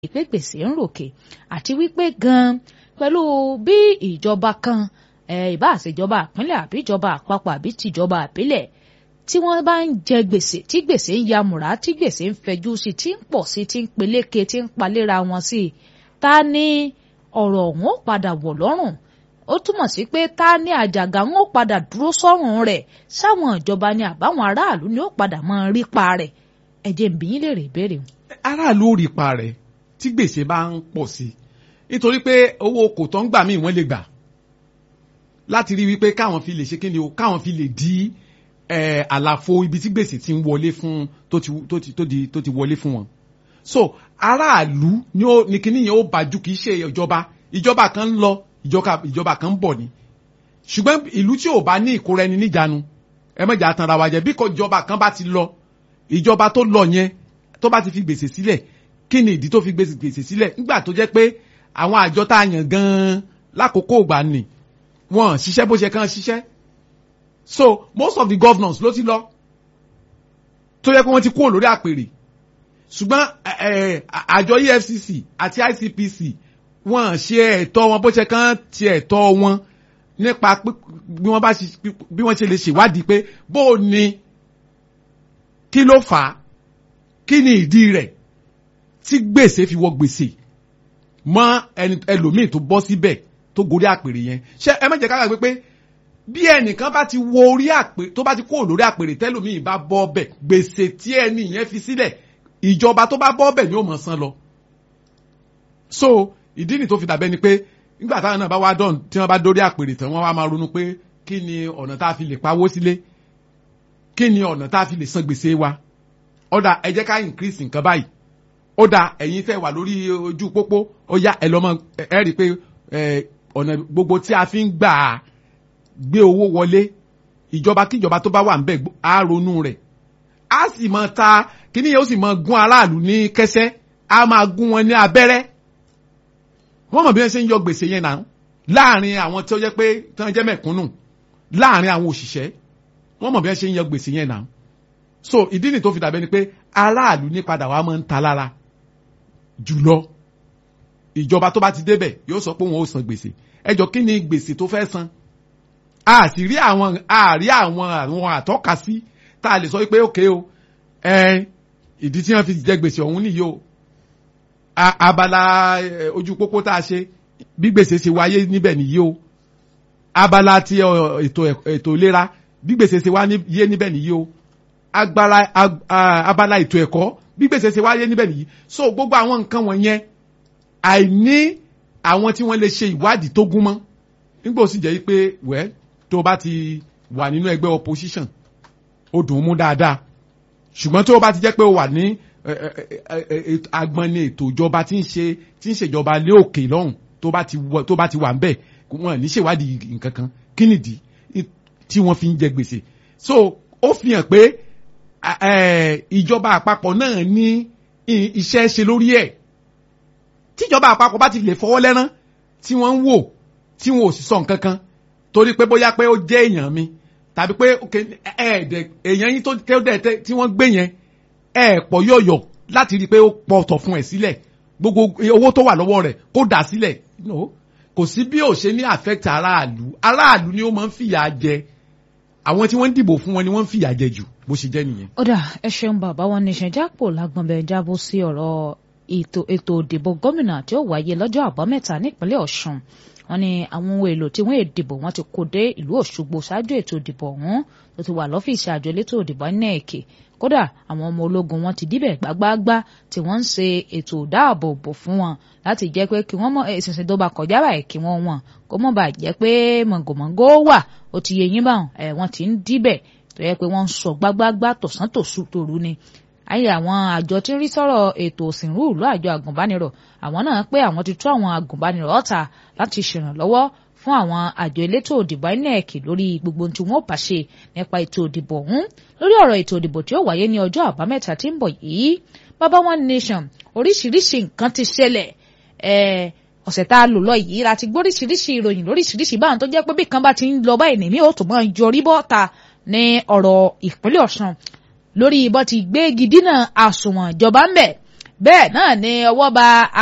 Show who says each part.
Speaker 1: pé gbèsè ń ròkè àti wípé gan-an pẹ̀lú bí ìjọba kan ìbá àṣejọba ìpínlẹ̀ àbí ìjọba àpapọ̀ àbí tìjọba àbílẹ̀ tí wọ́n bá ń jẹ gbèsè tí gbèsè ń yamùrá tí gbèsè ń fẹjú sí tí ń pọ̀ sí tí ń peléke tí ń palẹ́ra wọn sí ta ni ọ̀rọ̀ ọ̀hún ó padà wọ̀ lọ́rùn ó túmọ̀ sí pé ta ni àjàgà ń ó padà dúró sọ́rùn rẹ̀ sáwọn ìjọba ni àbáwọn aráàlú ni ó padà máa rí pa rẹ̀ ẹ jẹ́ n bi yín léèrè ìbéèrè.
Speaker 2: aráàlú ò rí pa rẹ̀ tí gbèsè bá ń pọ̀ sí i nítorí pé owó kò tó ń gbà míì wọ́n lè gbà láti rí wípé káwọn fi lè ṣe kí ni o káwọn fi lè dí àlàfo ibi tí gbèsè ti ń wọlé fún tó ti tó ti tó ti tó ti wọlé fún wọn. so aráàlú ni ó ní kíní yẹn ó bàjú kì í ṣe ìjọba ìjọba kan ń lọ ìjọba ìjọba kan ń bọ̀ ni ṣùgbọ́n ìlú tí ò bá ní ìkóra ẹni níjàánu ẹ mọ̀jà tanra wa jẹ bí kò ìjọba kan bá ti lọ ìjọba tó lọ yẹn tó bá ti fi gbèsè sílẹ̀ kí ni ìdí tó fi gbèsè sílẹ̀ nígbà tó jẹ́ pé àwọn àjọ tá a yàn gan-an lákòókò ìgbà nì wọ́n ṣiṣẹ́ bó ṣe kàn ṣiṣẹ́ so most of the governors ló ti lọ tó yẹ kó wọ́n ti kúrò lórí àpèrè ṣùgbọ́n àjọ EFCC àti ICPC wọ́n ṣe ẹ̀tọ́ wọn bó ṣe kàn ti ẹ̀tọ́ wọn nípa bí wọ́n bá bí wọ́n ṣe lè ṣèwádìí pé bó o ní kí ló fà á kí ni ìdí rẹ̀ tí gbèsè fi wọ gbèsè mọ ẹlòmíì tó bọ́ síbẹ̀ tó gorí àpèrè yẹn ṣé ẹ má jẹ́ ká gbàgbé pé bí ẹnìkan bá ti wọ orí àpèrè tó bá ti kó lórí àpèrè tẹlòmíì bá bọ́ bẹ̀ gbèsè tí ẹni yẹn fi sílẹ̀ ìjọba tó bá bọ́ bẹ̀ ni ó mọ̀ san lọ. so ìdí nì tó fi dàbẹ́ ni pé nígbà táwọn náà bá wá dán tí wọ́n bá dórí àpèrè tán wọ́n wá máa ronú pé kí ni ọ̀nà tá a fi lè pawó sílé kí ni ọ̀nà tá a fi lè san gbèsè wa ọ̀dà ẹ jẹ́ ká increase nǹkan báyìí ó dà ẹ̀yin fẹ́ wà lórí ojú pópó ó yá ẹ lọ́mọ ẹ rí i pé ọ̀nà gbogbo tí a fi ń gbà á gbé owó wọlé ìjọba kíjọba tó bá wà ń bẹ̀ á ronú rẹ̀ á sì máa ta kíní yẹn ó sì máa gún aráàlú ní kẹsẹ́ á máa gún wọn ní abẹ́rẹ́ wọ́n mọ̀ bí wọ́n ṣe ń yọ gbèsè yẹn náà láàrin àwọn tí ó jẹ́ pé tí wọ́n jẹ́ mẹ̀kúnnù láàrin àwọn òṣìṣẹ́ wọ́n mọ̀ bí wọ́n ṣe ń yọ gbèsè yẹn náà so ìdí nì tó fi dàbẹ́ ni pé aráàlú ní padà wàá máa ń ta lára jùlọ ìjọba tó bá ti débẹ̀ yóò sọ pé wọn ò san gbèsè ẹjọ́ kí ni gbèsè tó fẹ́ san a sì rí àwọn a rí àwọn àwọn àtọ́ka sí tá a lè sọ pé òkè o ẹ ìdí tí wọ́n fi jẹ gbèsè ọ̀hún nìyí o abala ojú pópó tá a ṣe bí gbèsè ṣe wáyé níbẹ̀ nìyí o abala ti ètò ètò ìlera bí gbèsè ṣe wáyé níbẹ̀ nìyí o agbára abala ètò ẹ̀kọ́ bí gbèsè ṣe wáyé níbẹ̀ nìyí so gbogbo àwọn nǹkan wọ̀nyẹn àìní àwọn tí wọ́n lè ṣe ìwádìí tó gún mọ́ nígbà ó sì jẹ́ pé wẹ́ tó bá ti wà nínú ẹgbẹ́ opposition ó dùn ún mú dáadáa ṣùgbọ́n tó bá ti jẹ́ pé ó wà ní agbọ́nni ètò ìjọba tí ń ṣe tí ń ṣèjọba lé òkè lọ́hùn tó bá ti tó bá ti wà ń bẹ̀ wọn ní ṣèwádìí nǹkan kan kí nìdí tí wọ́n fi ń jẹ gbèsè so ó fi hàn pé ìjọba àpapọ̀ náà ní iṣẹ́ ṣe lórí ẹ̀ tíjọba àpapọ̀ bá ti lè fọwọ́ lẹ́rán tí wọ́n ń wò tí wọn ò sì sọ nǹkan kan torí pé bóyá pé ó jẹ́ èèyàn mi tàbí pé ẹ̀ẹ́dẹ̀ èèyàn yín tó dẹ̀ tí wọ́n gbé yẹn ẹ̀ pọ̀ yọ̀yọ̀ láti rí i pé ó pọ̀ ọ̀tọ̀ fún ẹ̀ sílẹ̀ gbogbo owó tó wà lọ́wọ́ rẹ̀ kó dà sílẹ̀ kò sí bí ò ṣe ní affect aráàlú aráàlú ni ó máa ń fìyà jẹ àwọn tí wọ́n ń dìbò fún wọn ni wọ́n ń fìyà jẹ jù bó ṣe jẹ́ nìyẹn.
Speaker 1: ó dà ẹ ṣeun bàbá wọn ní ìṣẹ̀jápò lágbọ̀nbẹ̀ jábọ̀ sí ọ̀rọ̀ ètò ètò ìdìbò gómìnà tí ó wáyé lọ́jọ́ àbámẹ́ta nípínlẹ̀ ọ̀ṣun wọ́n ní àwọn ohun èlò tí wọ́n èdìbò wọ́n ti kó dé ìlú òṣogbo ṣáájú ètò ìdìbò ọ̀hún tó ti wà lọ́fíìsì àjọ elétò ìdìbò inec kódà àwọn ọmọ ológun wọn ti díbẹ̀ gbágbáágbá tí wọ́n ń ṣe ètò ìdáàbòbò fún wọn láti jẹ́ pé kí wọ́n mọ ìsinsìn tó bá kọjá báyìí kí wọ́n wọn kó mọ̀ bá jẹ́ pé mọ̀gòmọ̀gò wà ó ti yẹ yín báwọn ẹ̀ wọ́n ti ń díbẹ̀ tó yẹ pé wọ́n ń sọ gbágbáágbá tọ̀sán tòṣù tòru ni ayé àwọn àjọ tí ń rí sọ̀rọ̀ ètò òsìnrú ìlú àjọ àgùnbánirọ̀ àwọn náà pé àwọn ti tú àwọn àgùnbánirọ̀ ọ̀tà láti ṣèrànlọ́wọ́ fún àwọn àjọ elétò òdìbò INEC lórí gbogbo tí wọ́n bá ṣe nípa ètò òdìbò ọ̀hún lórí ọ̀rọ̀ ètò òdìbò tí ó wáyé ní ọjọ́ àbámẹ́ta tí ń bọ̀ yìí bàbá one nation oríṣiríṣi nǹkan ti ṣẹlẹ̀ ọ̀sẹ̀ tá a lò lọ yìí láti gbóríṣiríṣi ìròyìn lóríṣiríṣi báwọn tó jẹ́ pé bí kan bá ti ń lọ báyìí nìmí ó tún máa yọrí bọ́ta ní ọ̀rọ̀ ìpínlẹ̀ Ọ̀ṣun lórí bó ti gbégi dínà àsùnwọ̀n ìjọba ń bẹ̀ bẹ́ẹ̀ náà ni ọwọ́ ba